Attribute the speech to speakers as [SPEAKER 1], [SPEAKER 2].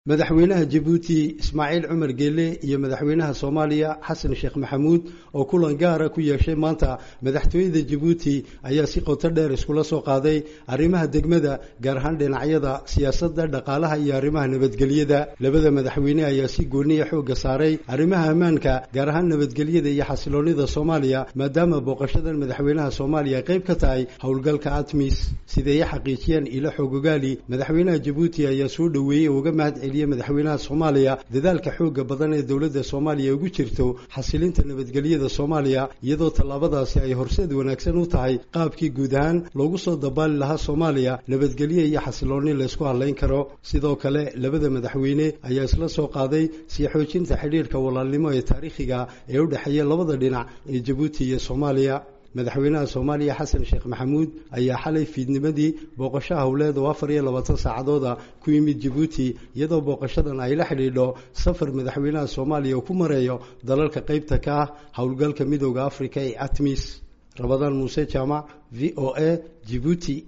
[SPEAKER 1] madaxweynaha jabuuti ismaaciil cumar geele iyo madaxweynaha soomaaliya xasan sheekh maxamuud oo kulan gaara ku yeeshay maanta madaxtooyada jabuuti ayaa si qoto dheer iskula soo qaaday arrimaha degmada gaar ahaan dhinacyada siyaasadda dhaqaalaha iyo arrimaha nabadgelyada labada madaxweyne ayaa si gooniya xoogga saaray arrimaha ammaanka gaar ahaan nabadgelyada iyo xasiloonida soomaaliya maadaama booqashadan madaxweynaha soomaaliya qayb ka tahay howlgalka atmis sideeye xaqiijiyeen ilo xoogogaali madaxweynaha jabuuti ayaa soo dhoweeyey oo uga mahad madaxweynaha soomaaliya dadaalka xooga badan ee dowladda soomaaliya ugu jirto xasilinta nabadgelyada soomaaliya iyadoo tallaabadaasi ay horseed wanaagsan u tahay qaabkii guud ahaan loogu soo dabaali lahaa soomaaliya nabadgelyo iyo xasiloonni laysku hadlayn karo sidoo kale labada madaxweyne ayaa isla soo qaaday sii xoojinta xidhiirka walaalnimo ee taariikhiga ee u dhexeeya labada dhinac ee jabuuti iyo soomaaliya madaxweynaha soomaaliya xasan sheekh maxamuud ayaa xalay fiidnimadii booqasho howleed oo afar iyo labaatan saacadooda ku yimid jabuuti iyadoo booqashadan ay la xidhiidho safar madaxweynaha soomaaliya uu ku mareeyo dalalka qaybta ka ah howlgalka midooda africa ee atmis rabadaan muuse jaamac v o a jibuuti